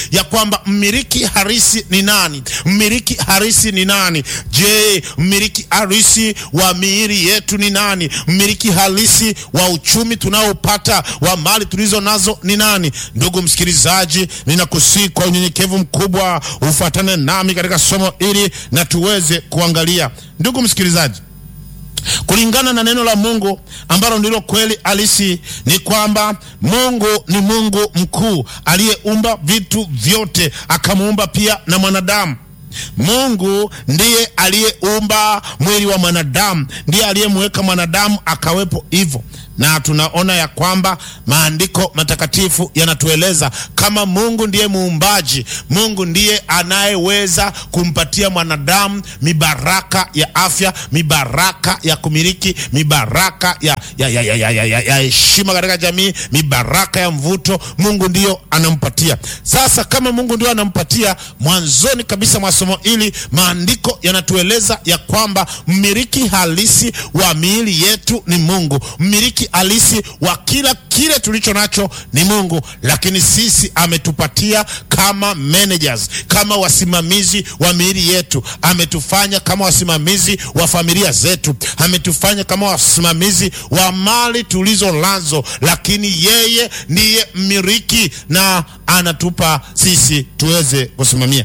ya kwamba mmiliki harisi ni nani? Mmiliki harisi ni nani? Je, mmiliki harisi wa miili yetu ni nani? Mmiliki halisi wa uchumi tunaopata wa mali tulizo nazo ni nani? Ndugu msikilizaji, ninakusihi kwa unyenyekevu mkubwa ufuatane nami katika somo hili na tuweze kuangalia. Ndugu msikilizaji, kulingana na neno la Mungu ambalo ndilo kweli halisi, ni kwamba Mungu ni Mungu mkuu aliyeumba vitu vyote, akamuumba pia na mwanadamu. Mungu ndiye aliyeumba mwili wa mwanadamu, ndiye aliyemweka mwanadamu akawepo hivyo, na tunaona ya kwamba maandiko matakatifu yanatueleza kama Mungu ndiye muumbaji, Mungu ndiye anayeweza kumpatia mwanadamu mibaraka ya afya, mibaraka ya kumiliki, mibaraka ya ya ya ya ya ya ya ya heshima katika jamii, mibaraka ya mvuto. Mungu ndiyo anampatia. Sasa kama Mungu ndiyo anampatia, mwanzoni kabisa mwa somo hili maandiko yanatueleza ya kwamba mmiliki halisi wa miili yetu ni Mungu. Mmiliki halisi wa kila kile tulicho nacho ni Mungu, lakini sisi ametupatia kama managers, kama wasimamizi wa miili yetu. Ametufanya kama wasimamizi wa familia zetu, ametufanya kama wasimamizi wa mali tulizo nazo, lakini yeye ndiye mmiliki na anatupa sisi tuweze kusimamia.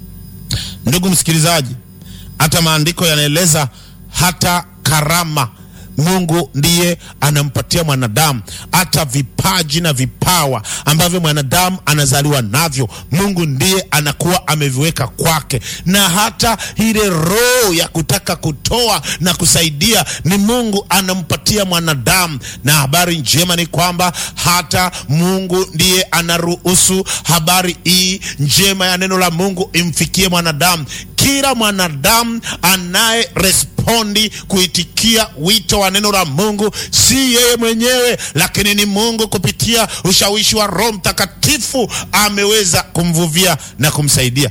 Ndugu msikilizaji, hata maandiko yanaeleza hata karama Mungu ndiye anampatia mwanadamu hata vipaji na vipawa ambavyo mwanadamu anazaliwa navyo. Mungu ndiye anakuwa ameviweka kwake, na hata ile roho ya kutaka kutoa na kusaidia ni Mungu anampatia mwanadamu. Na habari njema ni kwamba hata Mungu ndiye anaruhusu habari hii njema ya neno la Mungu imfikie mwanadamu. Kila mwanadamu anaye respondi kuitikia wito wa neno la Mungu si yeye mwenyewe, lakini ni Mungu kupitia ushawishi wa Roho Mtakatifu ameweza kumvuvia na kumsaidia.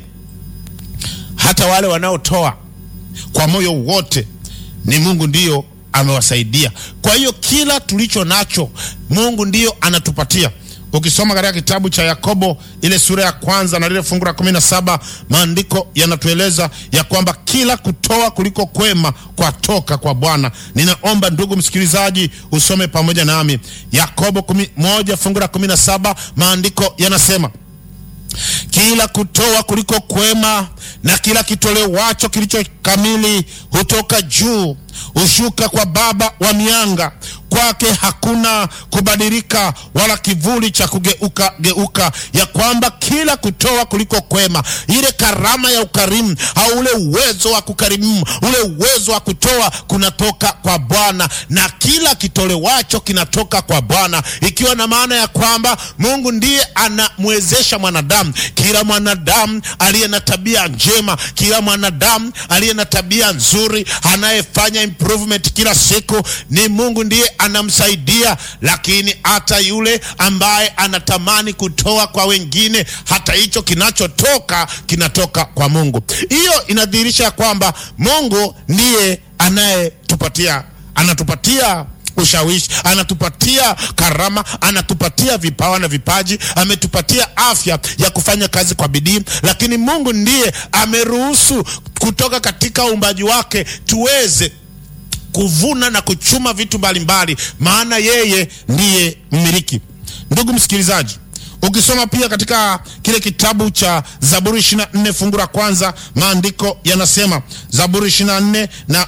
Hata wale wanaotoa kwa moyo wote ni Mungu ndiyo amewasaidia. Kwa hiyo kila tulicho nacho Mungu ndiyo anatupatia. Ukisoma katika kitabu cha Yakobo ile sura ya kwanza na lile fungu la kumi na saba maandiko yanatueleza ya kwamba kila kutoa kuliko kwema kwatoka kwa Bwana. Ninaomba ndugu msikilizaji usome pamoja nami Yakobo kumi, moja fungu la kumi na saba maandiko yanasema kila kutoa kuliko kwema na kila kitolewacho kilicho kamili hutoka juu, hushuka kwa Baba wa mianga. Kwake hakuna kubadilika wala kivuli cha kugeuka geuka, ya kwamba kila kutoa kuliko kwema, ile karama ya ukarimu au ule uwezo wa kukarimu, ule uwezo wa kutoa kunatoka kwa Bwana, na kila kitolewacho kinatoka kwa Bwana, ikiwa na maana ya kwamba Mungu ndiye anamwezesha mwanadamu. Kila mwanadamu aliye na tabia njema, kila mwanadamu aliye na tabia nzuri, anayefanya improvement kila siku, ni Mungu ndiye anamsaidia. Lakini hata yule ambaye anatamani kutoa kwa wengine, hata hicho kinachotoka kinatoka kwa Mungu. Hiyo inadhihirisha kwamba Mungu ndiye anayetupatia anatupatia ushawishi, anatupatia karama, anatupatia vipawa na vipaji, ametupatia afya ya kufanya kazi kwa bidii. Lakini Mungu ndiye ameruhusu kutoka katika uumbaji wake tuweze kuvuna na kuchuma vitu mbalimbali, maana yeye ndiye mmiliki. Ndugu msikilizaji, ukisoma pia katika kile kitabu cha Zaburi 24 fungu la kwanza, maandiko yanasema, Zaburi 24 na